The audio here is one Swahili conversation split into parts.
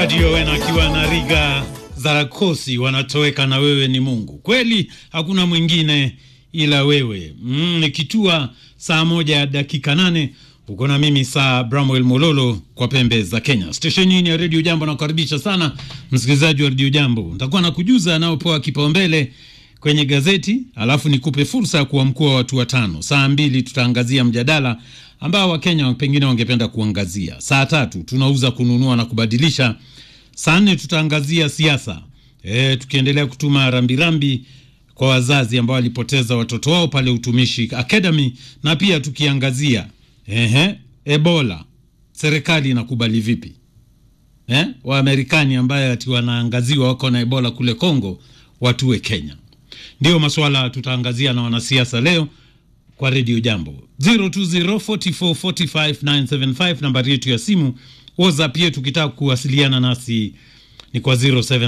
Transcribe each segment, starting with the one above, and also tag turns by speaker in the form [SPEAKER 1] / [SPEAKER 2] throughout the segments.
[SPEAKER 1] Sergio Owen akiwa na Riga Zarakosi wanatoweka na wewe ni Mungu. Kweli hakuna mwingine ila wewe. Mm, nikitua saa moja ya dakika nane uko na mimi saa Bramwell Mololo kwa pembe za Kenya. Stesheni hii ya Radio Jambo nakukaribisha sana msikilizaji wa Radio Jambo. Nitakuwa nakujuza anaopewa kipaumbele kwenye gazeti, alafu nikupe fursa ya kuamkua watu watano. Saa mbili tutaangazia mjadala ambao Wakenya pengine wangependa kuangazia. Saa tatu tunauza, kununua na kubadilisha. Saa nne tutaangazia siasa e, tukiendelea kutuma rambirambi kwa wazazi ambao walipoteza watoto wao pale Utumishi Academy, na pia tukiangazia ehe, Ebola serikali inakubali vipi eh? Waamerikani ambaye ati wanaangaziwa wako na Ebola kule Kongo watue Kenya. Ndio maswala tutaangazia na wanasiasa leo kwa redio Jambo 0204445975 nambari yetu ya simu. WhatsApp yetu ukitaka kuwasiliana nasi ni kwa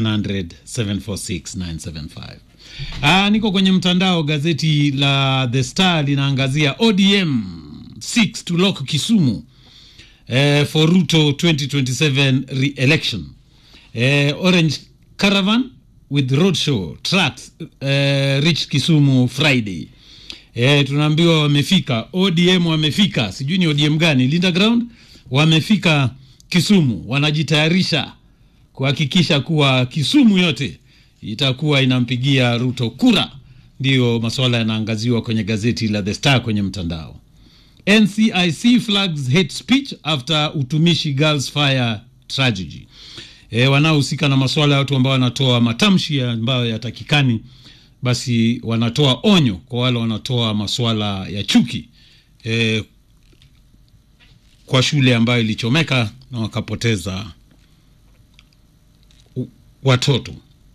[SPEAKER 1] 0700746975. Ah, niko kwenye mtandao. Gazeti la The Star linaangazia ODM 6 to lock Kisumu eh, for Ruto 2027 re-election eh, Orange Caravan with roadshow tracks eh, reach Kisumu Friday. Eh, tunaambiwa wamefika ODM, wamefika sijui ni ODM gani, Linda Ground wamefika Kisumu, wanajitayarisha kuhakikisha kuwa Kisumu yote itakuwa inampigia Ruto kura. Ndiyo masuala yanaangaziwa kwenye gazeti la The Star kwenye mtandao. NCIC flags hate speech after Utumishi Girls Fire tragedy. E, wanaohusika na masuala ya watu ambao wanatoa matamshi ambayo yatakikani, basi wanatoa onyo kwa wale wanatoa masuala ya chuki e, kwa shule ambayo ilichomeka na wakapoteza watoto.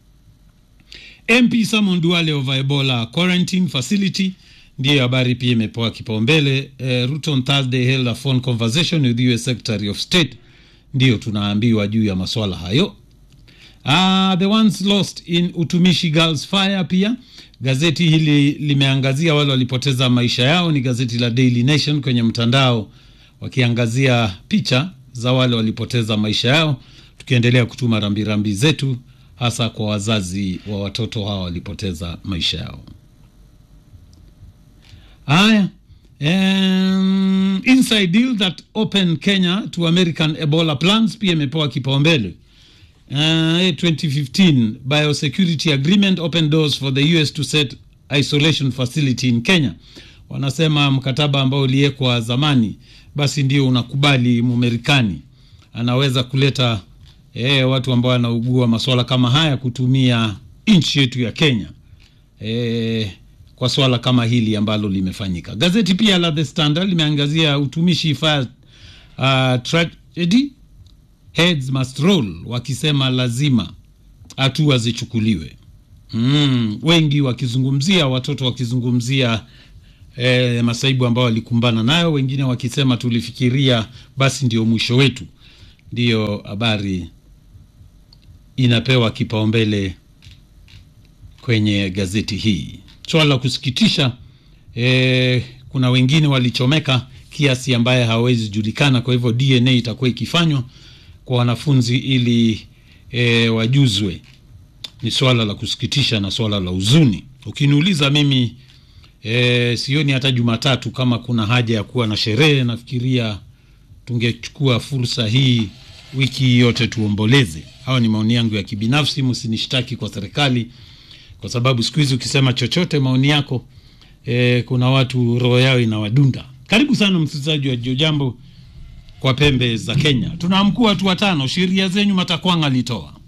[SPEAKER 1] MP Simon Duale over Ebola quarantine facility ndiyo habari pia imepewa kipaumbele. Eh, Ruto on Thursday held a phone conversation with US Secretary of State, ndiyo tunaambiwa juu ya maswala hayo. Ah, the ones lost in Utumishi Girls Fire, pia gazeti hili limeangazia wale walipoteza maisha yao. Ni gazeti la Daily Nation kwenye mtandao, wakiangazia picha za wale walipoteza maisha yao, tukiendelea kutuma rambirambi zetu hasa kwa wazazi wa watoto hawa walipoteza maisha yao. Haya, um, inside deal that open Kenya to American Ebola plans pia imepewa kipaumbele. Uh, 2015 biosecurity agreement open doors for the US to set isolation facility in Kenya. Wanasema mkataba ambao uliwekwa zamani, basi ndio unakubali Mumerikani anaweza kuleta eh, watu ambao wanaugua masuala kama haya kutumia nchi yetu ya Kenya eh, kwa swala kama hili ambalo limefanyika. Gazeti pia la The Standard limeangazia utumishi fire uh, tragedy heads must roll, wakisema lazima hatua zichukuliwe. Mm, wengi wakizungumzia watoto wakizungumzia eh, masaibu ambayo walikumbana nayo, wengine wakisema tulifikiria basi ndio mwisho wetu. Ndiyo habari inapewa kipaumbele kwenye gazeti hii. Swala la kusikitisha e, kuna wengine walichomeka kiasi ambaye hawawezi julikana. Kwa hivyo DNA itakuwa ikifanywa kwa wanafunzi ili e, wajuzwe. Ni swala la kusikitisha na swala la huzuni. Ukiniuliza mimi e, sioni hata Jumatatu kama kuna haja ya kuwa na sherehe. Nafikiria tungechukua fursa hii wiki yote tuomboleze. Hawa ni maoni yangu ya kibinafsi, msinishtaki kwa serikali kwa sababu siku hizi ukisema chochote maoni yako e, kuna watu roho yao inawadunda. Karibu sana msikilizaji wa Jio Jambo kwa pembe za Kenya. Tunaamkua watu watano, sheria zenyu Matakwanga alitoa